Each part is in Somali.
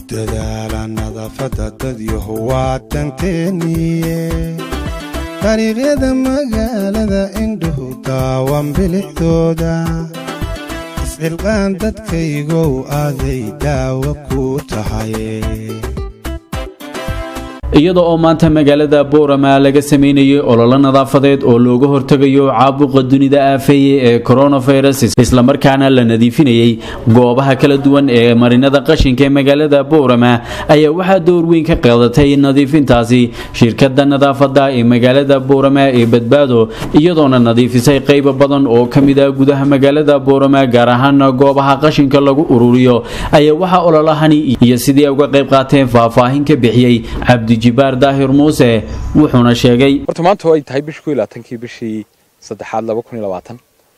dadaala nadaafadda dadyahu waa danteeniye dariiqyada magaalada indhuhu daawan bilixdooda iscilqaan dadkaygow aaday daawo ku tahay iyada oo maanta magaalada boorama laga sameynayay ololo nadaafadeed oo looga hortegayo caabuqa dunida aafeeye ee coronavirus islamarkaana la nadiifinayay goobaha kala duwan ee marinada qashinka ee magaalada boorama ayaa waxaa door weyn ka qaadatay nadiifintaasi shirkada nadaafada ee magaalada boorama ee badbaado iyadoona nadiifisay qaybo badan oo ka mid ah gudaha magaalada boorama gaar ahaan goobaha qashinka lagu ururiyo ayaa waxaa ololahani iyo sidii ay uga qayb qaateen faahfaahin ka bixiyey cabdi jibaar daahir muuse wuxuuna sheegay horta maanta oo ay tahay bishii ku labaatankii bishii saddexaad laba kun iyo labaatan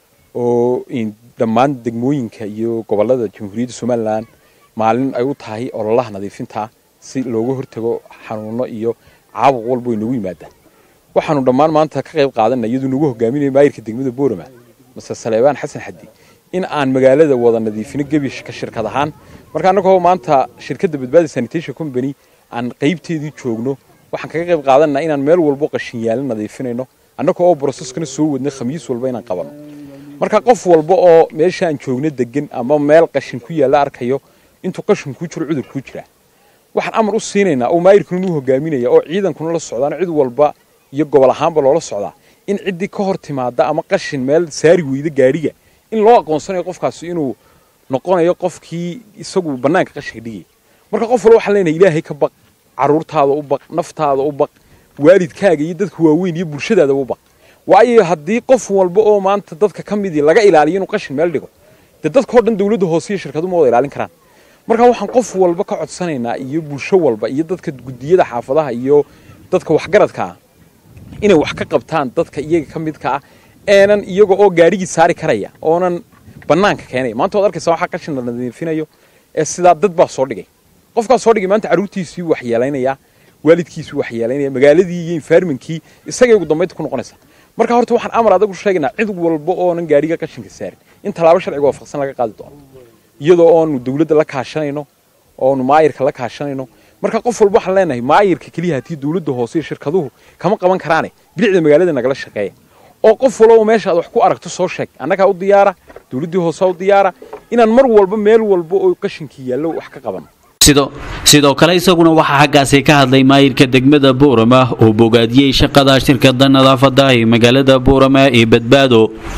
oo dhammaan degmooyinka iyo gobollada jamhuuriyadda somalilan maalin ay u tahay ololaha nadiifinta si looga hortago xanuuno iyo caabuq walba way noogu yimaadaan waxaanu dhammaan maanta ka qayb qaadanay iyaduu nagu hogaaminaya maayirka degmada boorama mase saleebaan xasan xadi in aan magaalada wada nadiifino gebi ka shirkad ahaan marka annagoo maanta shirkadda badbaadi sanitation company aan qaybteedii joogno waxaan kaga qayb qaadanaa inaan meel walbo qashin yaalin nadiifinayno annagoo oo broseskana soo wadnay khamiis walba inaan qabanno marka qof walba oo meesha aan joogno degan ama meel qashin ku yaalla arkayo intuu qashin kuu jiro cudur kuu jiraa waxaan amar u siinaynaa oo maayirkuna nuu hogaaminaya oo ciidankuna la socdaana cid walba iyo gobol ahaanba loola socdaa in ciddii ka hor timaada ama qashin meel saari weyda gaadhiga in loo aqoonsanayo qofkaasi inuu noqonayo qofkii isagu bannaanka qashinka dhigaya marka qof walba waxaan leenahay ilaahay ka baq caruurtaada u baq naftaada u baq waalidkaaga iyo dadka waaweyn iyo bulshadaada u baq waayo haddii qof walba oo maanta dadka ka midii laga ilaaliyo inuu qashin meel dhigo dee dadkao dhan dawladda hoose iyo shirkadu ma wada ilaalin karaan marka waxaan qof walba ka codsanaynaa iyo bulsho walba iyo dadka gudiyada xaafadaha iyo dadka waxgaradka ah inay wax ka qabtaan dadka iyaga ka midka ah eenan iyaga oo gaadhigii saari karaya oonan bannaanka keenaya maanta waad arkaysaa waxaa qashin la nadiifinayo ee sidaa dad baa soo dhigay qofkaas soo dhigay maanta carruurtiisii waxyeelaynaya waalidkiisii waxyeelaynaya magaaladii iyo environmentkii isagay ugu dambaynta ku noqonaysa marka horta waxaan amar adagu sheegaynaa cid walba oonan gaadhiga qashinka saarin in tallaabo sharciga waafaqsan laga qaadi doono iyadoo oonu dawladda la kaashanayno oonu maayirka la kaashanayno marka qof walba waxaan leenahay maayirka keliya hatii dawladda hoose iyo shirkaduhu kama qaban karaane bilicda magaalada nagala shaqeeya oo qof walba meesha aad wax ku aragto soo sheeg annagaa u diyaara dawladdii hoose u diyaara inaan mar walba meel walba oo qashinkii yaallo wax ka qabanno sidoo kale isaguna waxaa xaggaasi ka hadlay maayirka degmada boorama oo bogaadiyey shaqada shirkada nadaafada ee magaalada boorama ee badbaado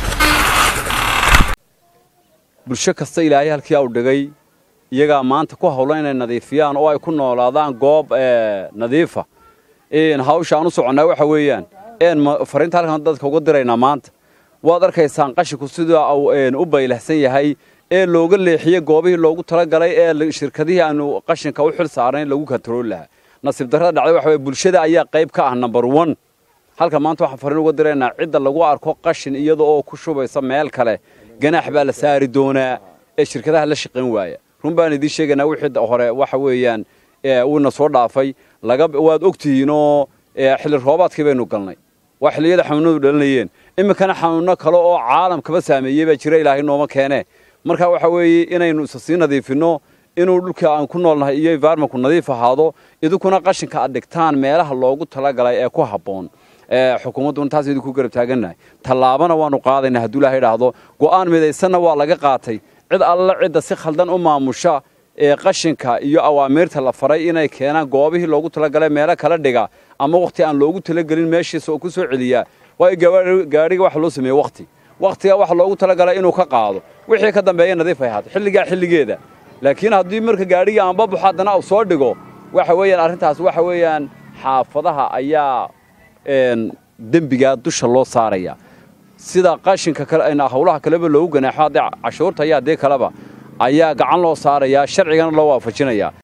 bulsho kasta ilaahay halkii au dhigay iyagaa maanta ku hawlan inay nadiifiyaan oo ay ku noolaadaan goob nadiifa hawsha aan u soconnaa waxa weeyaan een fariinta halkan dadka uga diraynaa maanta waad arkaysaan qashinku sida uu u baylahsan yahay ee looga leexiyey goobihii loogu talagalay ee shirkadihii aanu qashinka u xil saarnayn lagu kantarooli lahaa nasiib darrada dhacday waxa weye bulshada ayaa qayb ka ah number one halka maanta waxaan fariin uga diraynaa cidda lagu arko qashin iyada oo ku shubaysa meel kale ganaax baa la saari doonaa ee shirkadaha la shaqayn waaya run baan idiin sheegaynaa wixii hore waxa weeyaan uuna soo dhaafay laga waad ogtihiinoo xilli roobaadkii baynu galnay waa xilliyada xanuunadu dhalinayeen iminkana xanuunno kale oo caalamkaba saameeyey baa jira ilaahay nooma keenee marka waxa weeye inaynu isa sii nadiifinno inuu dhulka aan ku noolnahay iyo environmentku nadiif ahaado idinkuna qashinka aad dhigtaan meelaha loogu talagalay ee ku habboon xukuumadduna taas idinku garab taagannahay tallaabana waanu qaadaynaa hadduu ilahay idhaahdo go'aan midaysanna waa laga qaatay cid alla cidda si khaldan u maamusha ee qashinka iyo awaamiirta la faray inay keenaan goobihii loogu talagalay meelo kala dhiga ama wakhti aan loogu talagelin meeshiisa oo ku soo celiyaa waayo gaadhiga waxa loo sameeye wakhti wakhtiga waxa loogu talagalay inuu ka qaado wixii ka dambeeya nadiif ay ahaato xilligaa xilligeeda laakiin haddii marka gaadhigii aanba baxo haddana uu soo dhigo waxa weeyaan arrintaas waxa weeyaan xaafadaha ayaa dembigaa dusha loo saaraya sida qashinka hawlaha kaleba loogu ganaaxo haddii cashuurta iyo haddii kaleba ayaa gacan loo saarayaa sharcigana loo waafajinayaa